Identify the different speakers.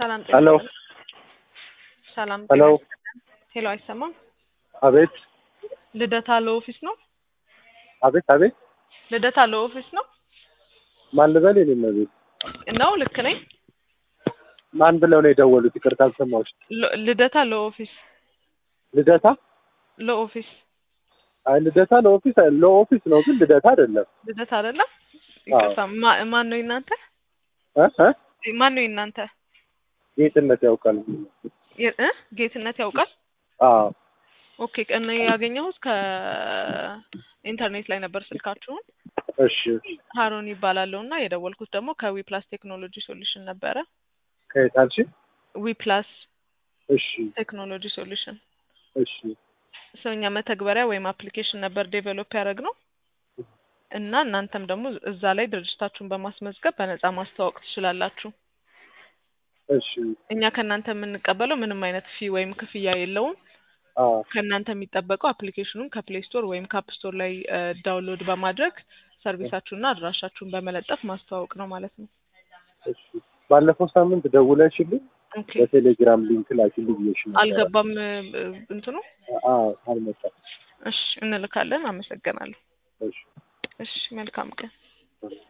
Speaker 1: ሰላም
Speaker 2: ሄሎ
Speaker 1: ሰላም
Speaker 2: ሄሎ
Speaker 1: ሄሎ፣ አይሰማም?
Speaker 2: አቤት
Speaker 1: ልደታ ለኦፊስ ነው?
Speaker 2: አቤት አቤት
Speaker 1: ልደታ ለኦፊስ ነው
Speaker 2: ማን ልበል? የኔ እመቤት
Speaker 1: ነው? ልክ ነኝ?
Speaker 2: ማን ብለው ነው የደወሉት? ይቅርታ አልሰማሁሽ።
Speaker 1: ሎ- ልደታ ለኦፊስ
Speaker 2: ልደታ?
Speaker 1: ለኦፊስ
Speaker 2: አይ ልደታ ለኦፊስ ለኦፊስ ነው ግን ልደታ አይደለም።
Speaker 1: ልደታ አይደለም? ይቅርታ። ማ- ማን ነው የእናንተ?
Speaker 2: እ እ
Speaker 1: ማን ነው የእናንተ?
Speaker 2: ጌትነት ያውቃል።
Speaker 1: የ- እ ጌትነት ያውቃል።
Speaker 2: አዎ
Speaker 1: ኦኬ። እኔ ያገኘሁት ከኢንተርኔት ላይ ነበር ስልካችሁን።
Speaker 2: እሺ
Speaker 1: ሀሮን ይባላለሁ እና የደወልኩት ደግሞ ከዊ ፕላስ ቴክኖሎጂ ሶሉሽን ነበረ።
Speaker 2: ከየት አልሽ?
Speaker 1: ዊ ፕላስ
Speaker 2: እሺ
Speaker 1: ቴክኖሎጂ ሶሉሽን
Speaker 2: እሺ
Speaker 1: ሰውኛ መተግበሪያ ወይም አፕሊኬሽን ነበር ዴቨሎፕ ያደረግነው እና እናንተም ደግሞ እዛ ላይ ድርጅታችሁን በማስመዝገብ በነፃ ማስተዋወቅ ትችላላችሁ።
Speaker 2: እሺ
Speaker 1: እኛ ከእናንተ የምንቀበለው ምንም አይነት ፊ ወይም ክፍያ የለውም።
Speaker 2: አዎ
Speaker 1: ከእናንተ የሚጠበቀው አፕሊኬሽኑን ከፕሌይ ስቶር ወይም ከአፕ ስቶር ላይ ዳውንሎድ በማድረግ ሰርቪሳችሁንና አድራሻችሁን በመለጠፍ ማስተዋወቅ ነው ማለት ነው።
Speaker 2: እሺ ባለፈው ሳምንት ደውለሽልኝ
Speaker 1: ኦኬ
Speaker 2: በቴሌግራም ሊንክ ላኪልኝ ብዬሽ ነበር።
Speaker 1: አልገባም እ፣ እንትኑ
Speaker 2: አዎ አልመጣም።
Speaker 1: እሺ እንልካለን። አመሰግናለሁ።
Speaker 2: እሺ
Speaker 1: እሺ መልካም ቀን።
Speaker 2: እሺ